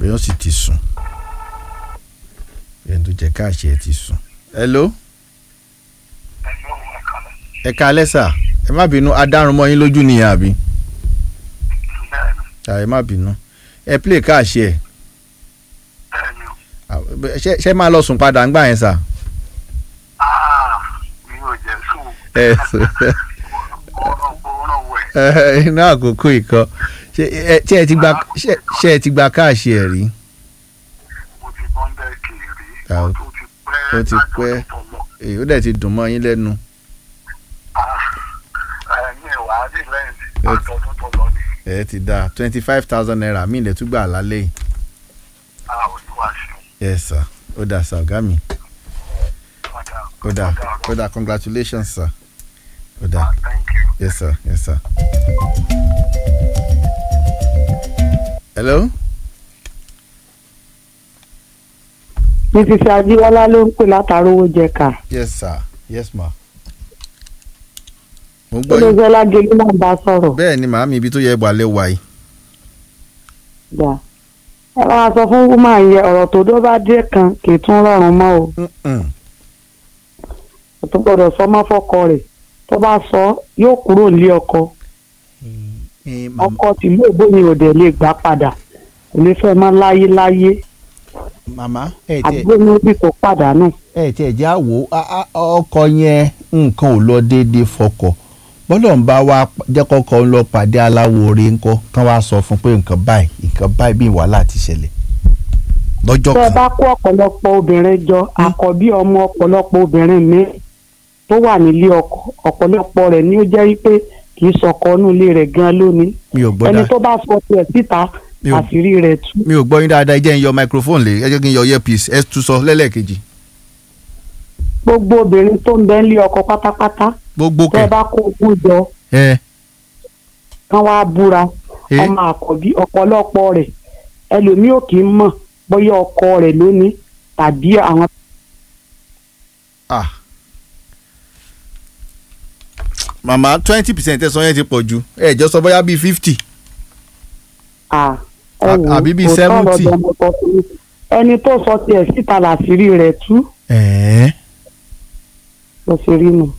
èèyàn sì ti sùn èèyàn tó jẹ káàṣì ẹ ti sùn. hello ẹ káalẹ́ sà ẹ má bínú adárun mọ́ yín lójú nìyẹn àbí à, ẹ má bínú ẹ play káàṣì ẹ À, ṣé ṣé máa lọ sùn padà ńgbà yẹn sà. mi ò jẹ́ sùn ẹ sùn ọ̀rọ̀ wẹ̀ ẹ, inú àkókò ìkọ ṣé ẹ ṣé ẹ ti gba ṣé ṣé ẹ ti gba káàṣì ẹ rí. mo ti bọ́ńdẹ̀ kiri Ah, ó ti pẹ́ ó ti pẹ́. èyí ó dẹ̀ ti dùn mọ́ yín lẹ́nu. ẹ̀mí ìwà adìlẹ́yìn Ó ti- àtọ́dún tó lọ ni ẹ ti da twenty five thousand naira mi ilẹ̀ tún gbà lálẹ́ yìí. a olúwa ṣeun yes sir ó dà sir ọ̀gá mi padà ó dà ó dà congratulations sir ó dà thank you. yes sir yes sir. hello mrs ajiwọlá ló ń pè látàrówó jẹka yes sir yes ma. mo ń gbọ́ yín olóògbé lágẹlú náà bá sọ̀rọ̀ bẹ́ẹ̀ ni màámi ibi tó yẹ wà lẹ́ wà yìí. gbà ẹ máa sọ fún wúmà yẹ ọ̀rọ̀ tó dó bá dé kan kì í tún rọrùn mọ́ o Mm-mm. kò tó gbọ́dọ̀ sọ mọ́ fọ́kọ rẹ̀ tó bá sọ yóò kúrò nílé ọkọ Eh, màmá- ọkọ tìlú ògbóni òde lè gbà padà kò lè fẹ́ mọ́ láyé láyé màmá ẹ tiẹ̀ àdúgbò ní ibi tó pàdánù ẹ tiẹ̀ já wò ó a- a- ọkọ yẹn nǹkan ò lọ déédéé fọkọ bọ́dọ̀ ń bá wa jẹ́ kọ́kọ́ ń lọ pàdé aláwo oore ńkọ́ kán wá sọ fún pé nǹkan báyìí nǹkan báyìí bí wàhálà ti ṣẹlẹ̀ lọ́jọ́ tẹ́ ẹ kan bá kó ọ̀pọ̀lọpọ̀ obìnrin jọ àkọ́bí ọmọ ọ̀pọ̀lọpọ̀ obìnrin mi tó wà nílé ọkọ ọ̀pọ̀lọpọ̀ rẹ̀ ni ó jẹ́ wípé kì í sọkọ inú ilé rẹ̀ gan lónìí mi ò gbọ́ ẹni dáa tó bá sọ tiẹ̀ síta Mi ò- àṣírí rẹ̀ tú mi ò gbọ́ yín dáadáa ẹ jẹ́ ń yọ microphone lé ẹ jẹ́ kí n yọ earpiece ẹ tún sọ lẹ́lẹ́kejì gbogbo obìnrin tó ń bẹ nílé ọkọ pátápátá gbogbo tẹ́ ẹ kẹ bá kó ogún jọ ẹ kán wá búra ẹ ọmọ àkọ́bí ọ̀pọ̀lọpọ̀ rẹ̀ ẹlòmíì ò kì í mọ̀ bóyá ọkọ rẹ̀ lónìí tàbí àwọn ah màmá twenty percent ẹ̀sán yẹn ti pọ̀ jù ẹ jọ sọ bóyá bíi fifty à ẹ À- wò ó, àbí bíi kò tọrọ 70. dọmọ kan fún mi. ẹni tó sọ tiẹ̀ síta làṣírí rẹ̀ tú ẹ̀ẹ́ lọ sí rí nu.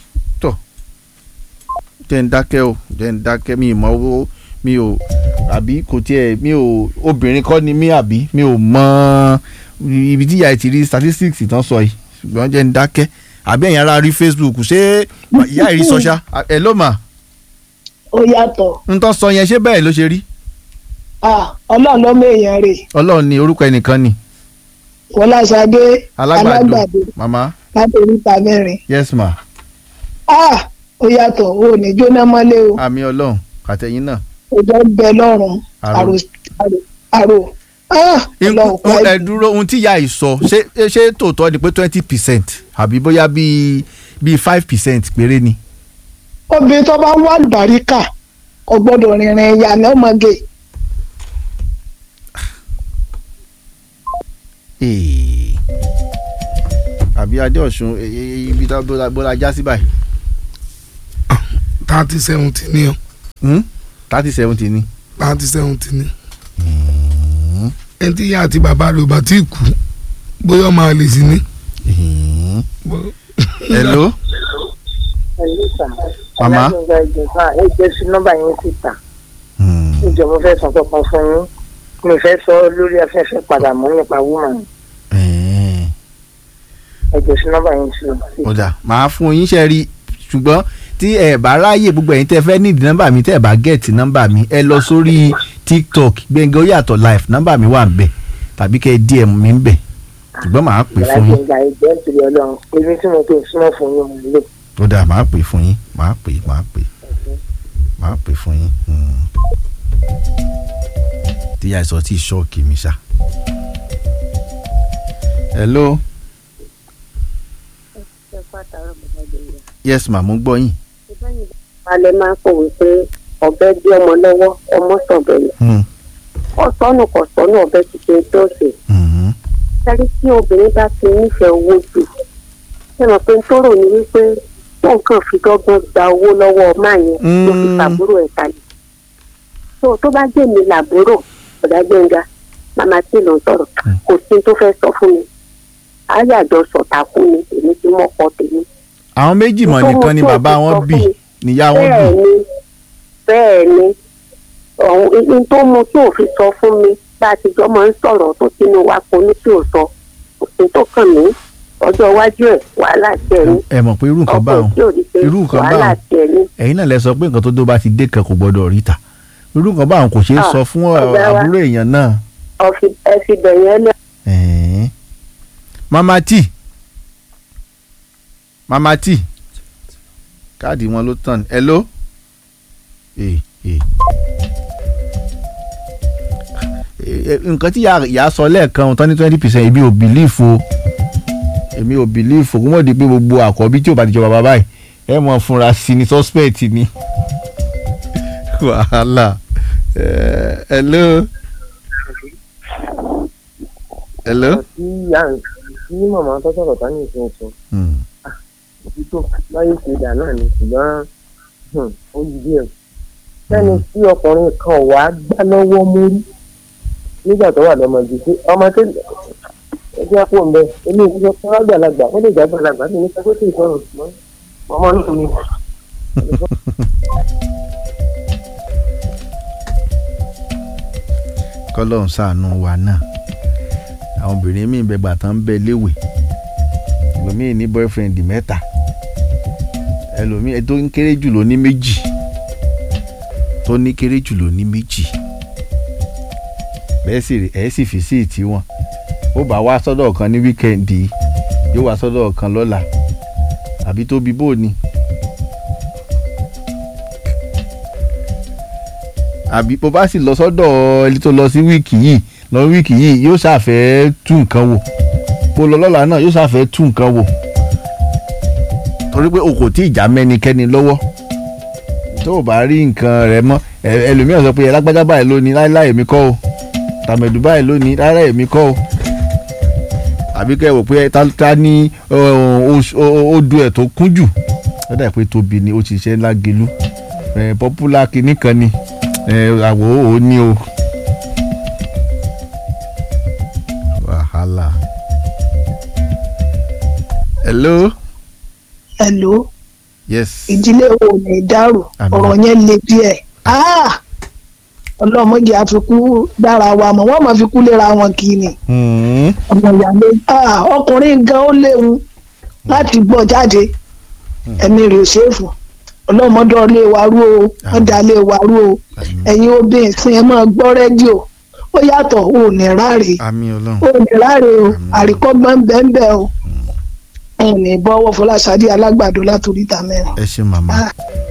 jẹ́ ń dákẹ́ o jẹ́ ń dákẹ́ mi ì mọ owó mi ò àbí kò tiẹ̀ mi ò obìnrin kọ́ ni mí àbí mi ò mọ ibi tí ìyá ẹ ti rí statistics tán sọ yìí ṣùgbọ́n jẹ́ ń dákẹ́ àbí ẹ̀yin ará rí Facebook ṣé ìyá ẹ̀ rí sọ́ṣá ẹ̀ ló mà ó yàtọ̀ ń tán sọ yẹn ṣé bẹ́ẹ̀ ló ṣe rí Ah, ọlọ́run lọ́mọ èèyàn rè ọlọ́run ní orúkọ ẹnìkan ni fọláṣadé alágbàdo alágbàdo màmá láti oríta mẹ́rin yes ma Ah, ó yàtọ̀ ó ní jóná mọ́lé o àmì ọlọ́run àtẹ̀yìn náà òjò ń bẹ lọ́rùn Àrò. àrò àrò àrò Ah, ọlọ́run pa ẹ dúró ohun tí ìyá yìí sọ ṣé ṣé tòótọ́ ni pé twenty percent àbí bóyá bíi bíi five percent péré ni. obìnrin tó bá wà lùbáríkà kò gbọ́dọ̀ rìnrìn ìyànà ọmọge Ee. àbí adéọ̀sùn e- e- ibi tá bó la- bó la já sí báyìí. thirty seventy ni o thirty seventy ni. thirty seventy ni ẹni tí ìyá àti bàbá rẹ̀ ò bá tí ì kú bóyá ọmọ àlè sí ni. Bó- hello Hello, sir. Màmá. alágbègbè ìjọba ẹ jẹ́ sí nọ́mbà yẹn síta ìjọ mo fẹ́ sọ kankan fún yín mi fẹ́ sọ lórí afẹ́fẹ́ padà mọ́ nípa woman ẹ jẹ́ sí nọ́mbà yẹn sí ó dà máa fún yín ṣe rí ṣùgbọ́n tí ẹ bá ráàyè gbogbo ẹ̀yin tẹ́ fẹ́ nídìí nọ́mbà mi tẹ́ ẹ bá gẹ̀ẹ́tì nọ́mbà mi ẹ lọ sórí tiktok gbẹ̀ngàn ó yàtọ̀ live nọ́mbà mi wà ń bẹ̀ tàbí kẹ́ ẹ dm mi ń bẹ̀ ṣùgbọ́n màá pè fún yín alágbègbè ìjọ nítorí ọlọ́run èmi tí mo tó súnmọ́ fún yín mo lò ó dà máa pè fún yín máa pè máa pè máa pè fún yín. Hmm. tíyà ìsọ tí ṣọ́ọ̀kì mi ṣá. hello yes ma mo ń gbọ́ yín. alẹ́ máa ń pòwe pé ọ̀bẹ dí ọmọ lọ́wọ́ ọmọ sọ̀bẹ̀ yẹn Hmm. ọ̀sọ́nù kọ̀sọ́nù ọ̀bẹ ti ṣe dọ́ọ̀sì Mhm. sẹ́rí tí obìnrin bá ti nífẹ̀ẹ́ owó jù ṣé mo pé ń tóró ni wípé wọn kàn fi dọ́gbọ́n gba owó lọ́wọ́ máa yẹn ló fi Mm. fàbúrò ẹ̀ kalẹ̀ tó tó bá jẹ́ mi làbúrò ọ̀dà gbẹ̀ngà màmá tí ló ń sọ̀rọ̀ kò sí tó fẹ́ sọ fún mi ayàjọ sọ̀tàkù ni èmi ti mọ́kọ tèmi. àwọn méjì mọ̀ nìkan ni bàbá wọn bí níyá wọn bí bẹ́ẹ̀ ni bẹ́ẹ̀ ni ọ̀hún n tó mu tí ò fi sọ fún mi bá a ti jọ máa ń sọ̀rọ̀ tó sínú wa kò ní tí ò sọ kò sí tó kàn mí ọjọ́ iwájú ẹ̀ wàhálà tiẹ̀ ni ẹ mọ̀ pé irú nǹkan báwọn tí ò ní ṣe irú nǹkan wàhálà báwọn tiẹ̀ ni. ẹ̀yin náà lẹ sọ pé nǹkan tó dó bá ti dé kan kò gbọdọ̀ ríta irú nǹkan báwọn kò ṣeé Ah, sọ fún ọ̀gá wa. àbúrò èèyàn náà. Ọ̀fi- ẹ fi bẹ̀yẹn lẹ́ Ẹ̀ẹ́n. mama t mama t káàdì wọn ló tàn hello. Eh, eh. Eh, eh, nǹkan tí ìyá- ìyá sọ lẹ́ẹ̀kan tán ní twenty percent èmi ò bìlífù o èmi ò bìlífù kó mọ̀ di pé gbogbo àkọ́bí tí ò bá ti jọ bàbá báyìí ẹ mọ̀ fúnra sí ni suspect ni wàhálà Eh, hello hello. tí à ń tí màmá tó sọ̀rọ̀ tá ní ìsìn sọ Hmm. títí tó láyé ṣe dà náà ni ṣùgbọ́n hmm, ó yí díẹ̀. sẹ́ni tí ọkùnrin kan wà á gbá lọ́wọ́ mórí nígbà tó wà lọ́mọdé pé ọmọ tó ẹgbẹ́ àpò ń bẹ ilé ìwé tó wá gbàlagbà ó lè já gbàlagbà ní nípa pé kí n sọ̀rọ̀ mọ́ ọmọ náà ni. kọ́lọ́run ṣàánú wa náà àwọn obìnrin míì bẹ gbà tán bẹ léwe ẹlòmíì ní boyfriend mẹ́ta ẹlòmíì tó ń kéré jù ló ní méjì tó ní kéré jù ló ní méjì bẹ́ẹ̀ sì ẹ̀ sì fi sí ìtì wọn ó bá wá sọ́dọ̀ kan ní wíkẹ́ǹdì yóò wá sọ́dọ̀ kan lọ́la àbí tó bí bóò ni. àbí bó bá sì lọ sọ́dọ̀ ẹni tó lọ sí wíìkì yìí lọ wíìkì yìí yóò ṣàfẹ́ tú nǹkan wò bó lọ lọ́la náà yóò ṣàfẹ́ tú nǹkan wò torí pé o kò tí ì já mẹ́nikẹ́ni lọ́wọ́ tó o bá rí nǹkan rẹ mọ́ ẹ- ẹlòmíràn sọ pé ẹlágbájá báyìí lónìí láíláí èmi kọ́ o tàmẹ̀dù báyìí lónìí láíláí èmi kọ́ o àbí kẹ́ ẹ wò pé ta ta ní ọ, oṣù- ọ, odò ẹ̀ tó kún jù ó dà pé tóbi ni ó ti ṣe ńlá gelú ẹ̀ pọ́pùlà kìíní kan ni ẹ̀ àwọ̀ ò ní o. wàhálà. hello. hello yes. ìdílé wo ní dàrú Àmín. ọ̀rọ̀ yẹn le díẹ̀ Ah! ọlọ́mọdé àfikún dára wa mọ̀ wọ́n máa fi kú léra wọn kì í ni Hmm. ọmọ ìyáálé Ah, ọkùnrin gan ó léwu láti gbọ́ jáde ẹ̀mí rẹ̀ ò ṣèfù ọlọ́mọdé ọlé wa rú o wọ́n dá lé wa rú o Àmín. ẹ̀yin obìnrin sin ẹ máa gbọ́ rédíò ó yàtọ̀ ò ní ráre àmì ọlọ́run. ó ní ráre o àríkọ́gbọ́n bẹ́ẹ̀ bẹ́ẹ̀ o ẹ̀ ní bọ́wọ́ fọláṣadé alágbàdo látòríta mẹ́rin. ẹ ṣe màmá Ah.